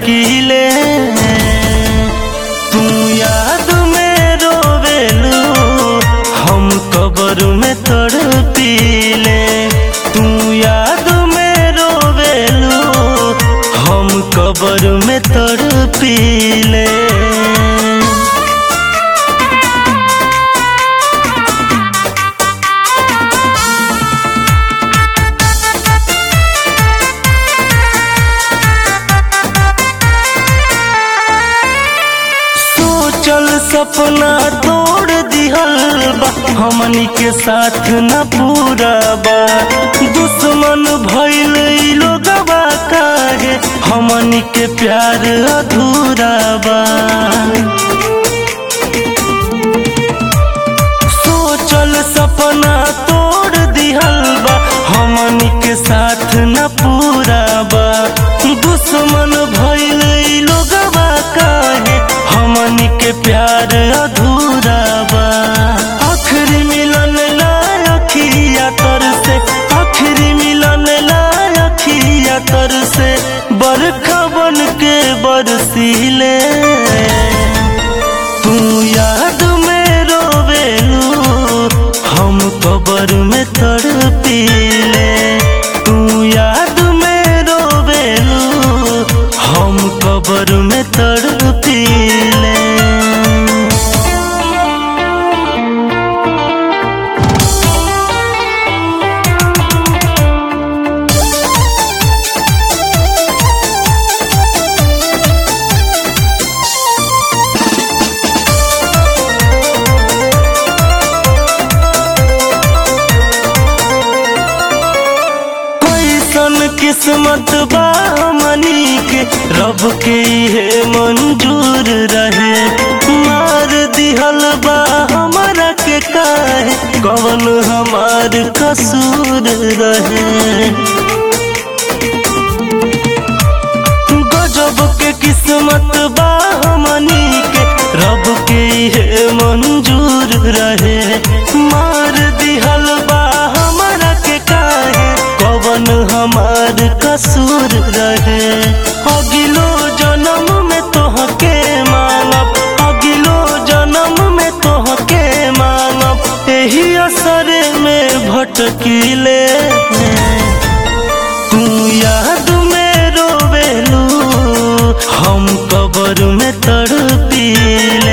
भटकीले तू याद में रोवेलू हम कबर में तड़पीले तू याद में रोवेलू हम कबर में तड़पीले सोचल सपना तोड़ दिहल बा हमनी के साथ न पूरा बा दुश्मन भइल ई लोगवा काहे हमनी के प्यार अधूरा बा सोचल सपना तोड़ दिहल बा हमनी के साथ न पूरा बा दुश्मन भइल ई लोगवा काहे हमनी के प्यार अधूरा बा आखिरी मिलन ला अखिया तर से आखिरी मिलन ला अखिया तर से बरखा बन के बरसीले तू याद में रोवेलू हम कबर में तड़पीले तू याद में रोवेलू हम कबर में तड़पीले कैसन किस्मत बा मनी के रब के हे मंजूर रहे मार दिहल बा हमारा के काहे कवन हमार कसूर रहे गजब के किस्मत बा मनी के रब के हे मंजूर रहे मार दिहल बा हमारा के काहे कवन हमार कसूर रहे अगिलो जन्म में तोहके मानब अगिलो जन्म में तोहके मानब एही असर में भटकीले तू याद में रोवेलू हम कबर में तड़पीले